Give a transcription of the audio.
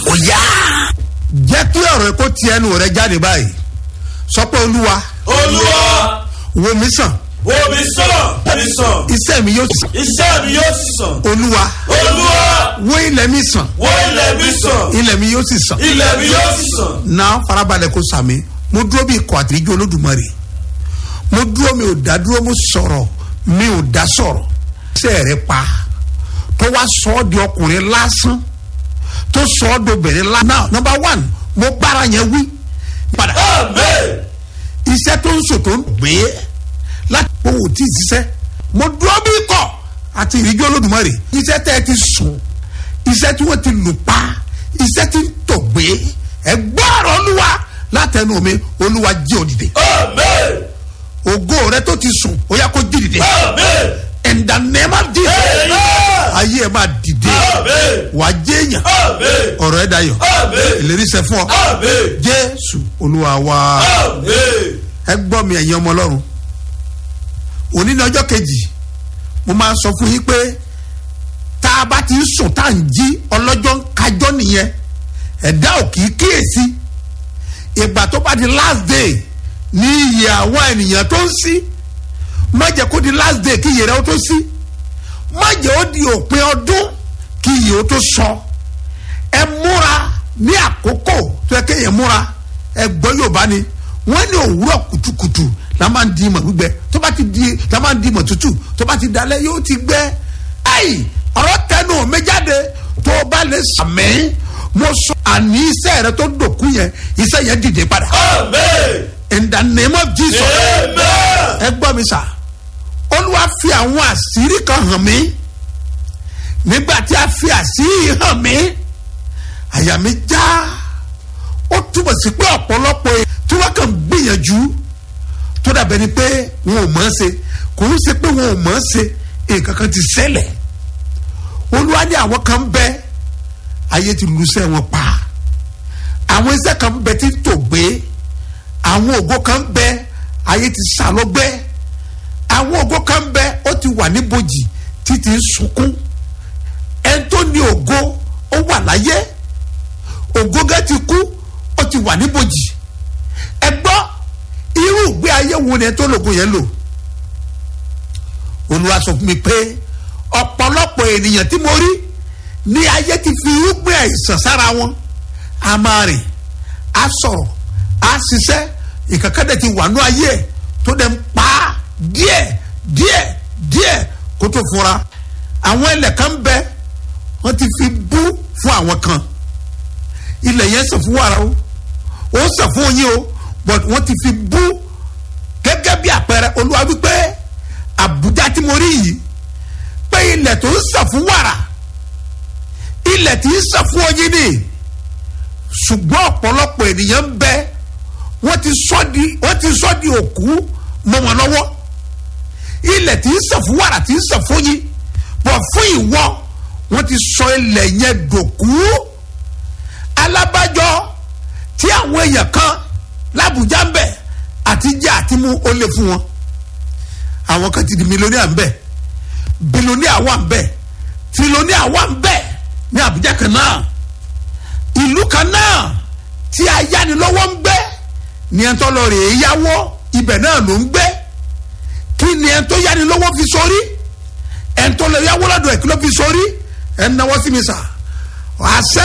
ó yá. jẹ́ kí ọ̀rọ̀ kó ti ẹnu rẹ jáde báyìí sọ pé olúwa olúwa wo mi sàn wo mi sàn mi sàn iṣẹ́ mi yóò sàn iṣẹ́ mi yóò sì sàn olúwa olúwa wo ilẹ̀ mi sàn wo ilẹ̀ mi sàn ilẹ̀ mi yóò sì sàn ilẹ̀ mi yóò sì sàn náà farabalẹ̀ kó sàmì mo dúró bí ikọ̀ àtìríjú olódùmarè mo dúró mi ò dá dúró mo sọ̀rọ̀ mi ò dá sọ̀rọ̀ iṣẹ́ rẹ pa tó wá sọ ọ́ di ọkùnrin lásán tó sọ ọ́ di obìnrin lásán náà number one mo bára yẹn wí padà amen iṣẹ́ tó ń sòtò ń gbé láti owó tí ì ṣiṣẹ́ mo dúró bí ikọ̀ àti ìrìnjọ́ olódùmarè iṣẹ́ tẹ́ ẹ ti sùn iṣẹ́ tí wọ́n ti lù pa iṣẹ́ tí ń tò gbé ẹ gbọ́rọ̀ olúwa látẹnu mi olúwa jí òdìdè amen ògo rẹ tó ti sùn ó yá kó jí dìde amen in the name of Jesus amen ayé ẹ máa dìde amen wàá jẹ́ èèyàn amen ọ̀rọ̀ ẹ dayọ̀ amen ìlérí ṣẹ fún ọ amen jésù olúwa wa. amen ẹ gbọ́ mi ẹ̀yin ọmọ ọlọ́run òní ní ọjọ́ kejì mo máa sọ fún yín pé tá a bá ti ń sùn tá à ń jí ọlọ́jọ́ ń kájọ́ nìyẹn ẹ̀dá ò kì í kíyèsí ìgbà tó bá di last day ní iye àwọn ènìyàn tó ń sí má jẹ́ kó di last day kí iye rẹ̀ ó tó sí má jẹ́ ó di òpin ọdún kí iye ó tó sọ ẹ múra ní àkókò tó yẹ kéèyàn múra ẹ gbọ́ yorùbá ni wọ́n ní òwúrọ̀ kùtùkùtù la máa ń di ìmọ̀ gbígbẹ tó bá ti di la máa ń di ìmọ̀ tútù tó bá ti dalẹ̀ yóò ti gbẹ ayi ọ̀rọ̀ tẹnu mi jáde tó o bá lè sàmì mo sọ àní iṣẹ́ rẹ tó dòkú yẹn iṣẹ́ yẹn dìde padà amen in the name of jesus amen ẹ gbọ́ mi sà olúwa fi àwọn àṣírí kan hàn mí nígbà tí a fi àṣírí hàn mí àyà mi já ó túbọ̀ sí pé ọ̀pọ̀lọpọ̀ èèyàn tí wọ́n kàn gbìyànjú tó dàbẹ̀ ni pé wọn ò mọ̀ ọ́n ṣe kò ń ṣe pé wọn ò mọ̀ ọ́n ṣe nǹkan kan ti ṣẹlẹ̀ olúwa ní àwọn kan bẹ ayé ti lu iṣẹ́ wọn pa àwọn iṣẹ́ kan bẹ tí ń tò gbé àwọn ògo kan bẹ ayé ti sá lọ́gbẹ́ àwọn ògo kan bẹ ó ti wà níbojì títí ń sunkún ẹni tó ní ògo ó wà láyé ògo gẹ́ ti kú ó ti wà níbojì ẹ gbọ́ irú ìgbé ayé wo ni ẹ tó lògo yẹn lò olúwa sọ fún mi pé ọ̀pọ̀lọpọ̀ ènìyàn tí mo rí ní ayé ti fi irúgbìn àìsàn sára wọn a máa rìn a sọ̀rọ̀ a ṣiṣẹ́ ìkàkàdé ti wà ní ayé ẹ̀ tó dẹ̀ ń pa á díẹ̀ díẹ̀ díẹ̀ kó tó fura àwọn ilẹ̀ kan bẹ wọ́n ti fi bú fún àwọn kan ilẹ̀ yẹn sàn fún wàrà o ó sàn fún oyin o but wọ́n ti fi bú gẹ́gẹ́ bí àpẹẹrẹ olúwa wípé àbújá tí mo rí yìí pé ilẹ̀ tó ń sàn fún wàrà ilẹ̀ tí ń sàn fún oyin ni ṣùgbọ́n ọ̀pọ̀lọpọ̀ ènìyàn ń bẹ wọ́n ti sọ́ di wọ́n ti sọ́ di òkú mọ́ wọn lọ́wọ́ ilẹ̀ tí ń sàn fún wàrà tí ń sàn fún oyin bọ̀ fún ìwọ wọ́n ti sọ ilẹ̀ yẹn dòkú alábàjọ tí àwọn èèyàn kan lábùjá ń bẹ àti jẹ àti mú ó lè fún wọn àwọn kan ti di mílíọ̀nìà ń bẹ bílíọ̀nìà wà ń bẹ tírílíọ̀nìà wà ń bẹ ní àbújá kan náà ìlú kan náà tí ayánilọ́wọ́ ń gbé ní ẹ̀ ń tọ́ lọ rè é yáwó ibẹ̀ náà ló ń gbé kí ni ẹ̀ ń tó yánilọ́wọ́ fi sórí ẹ̀ ń tọ́ lọ yáwó lọ́dọ̀ ẹ̀ kí ló fi sórí ẹ̀ ń náwó sí mi sà àṣẹ